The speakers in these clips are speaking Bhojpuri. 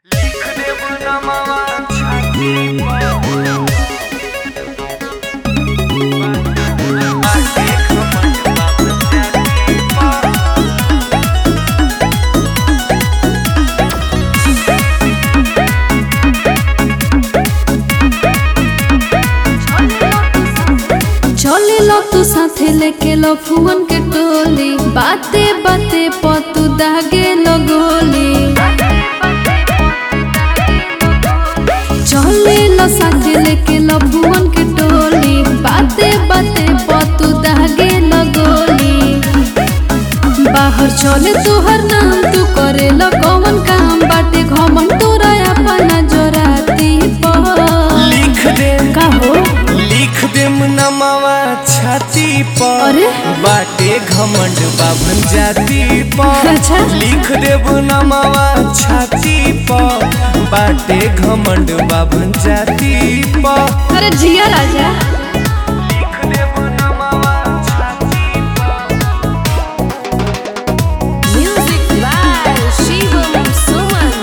चले लो तू साथे लेके लो फुवन के टोली बाते बाते पतू दागे लो गोली चले लो साथे लेके लो फुवन के टोली बाते बाते पतू दागे लो गोली बाहर चले तुहर नाम तू करे लो कौन काम बाटे घमन तोरा अपना जोराती पर लिख दे का हो लिख दे नमावा छाती पर अरे? बाटे घमंड बाभन जाति पर अच्छा। लिख दे नमावा छाती पर बाटे घमंड बाभन जाति पर अरे जिया राजा लिख दे नमावा छाती Music by Shivam Suman.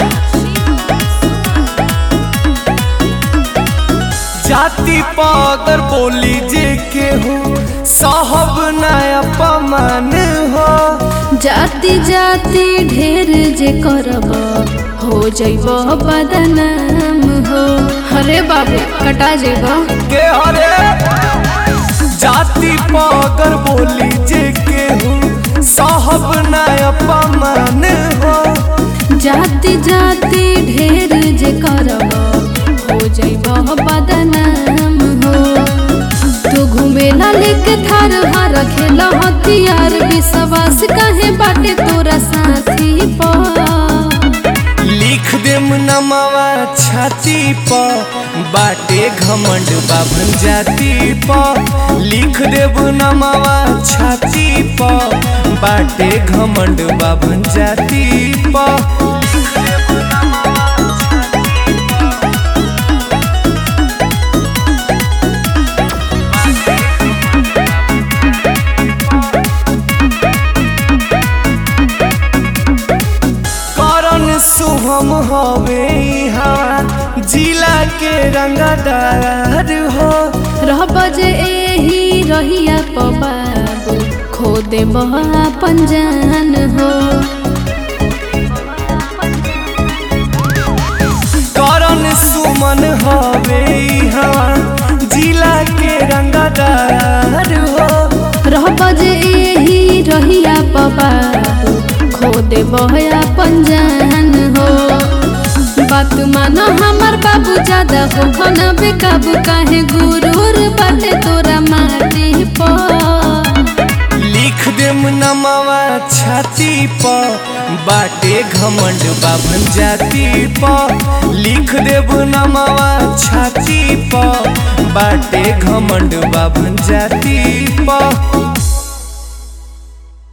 जाति पागर बोली जे के हो साहब नया पमान हो जाति जाति ढेर जे करब हो जैब बदनाम हो अरे बाबू कटा जेब के हरे जाति पागर बोली जे के हो साहब नया पमान हो जाति जाति ढेर जे करब हो जैब बदनाम हो तू घूमेला लेके थार हार खेला हथियार विश्वास काहे बाटे तोरा साथी पर लिख दे नमावा छाती पर बाटे घमंड बाभन जाति पर लिख देब नमावा छाती पर बाटे घमंड बाभन जाति पर करण शुभम हवे यहाँ जिला के रंगदार हो रह बजे एही रहिया पबाबू खो दे अपन जान हो करण सुमन हवे यहाँ जिला के रंगदार हो रह बजे एही रहिया पबाबू खो दे अपन जान हो बात मानो हमार बाबू ज्यादा हो खाना बेकाबू काहे गुरूर बाटे तोरा माटी पर लिख देम नमावा छाती पर बाटे घमंड बाभन जाति पर लिख देब नमावा छाती पर बाटे घमंड बाभन जाति पर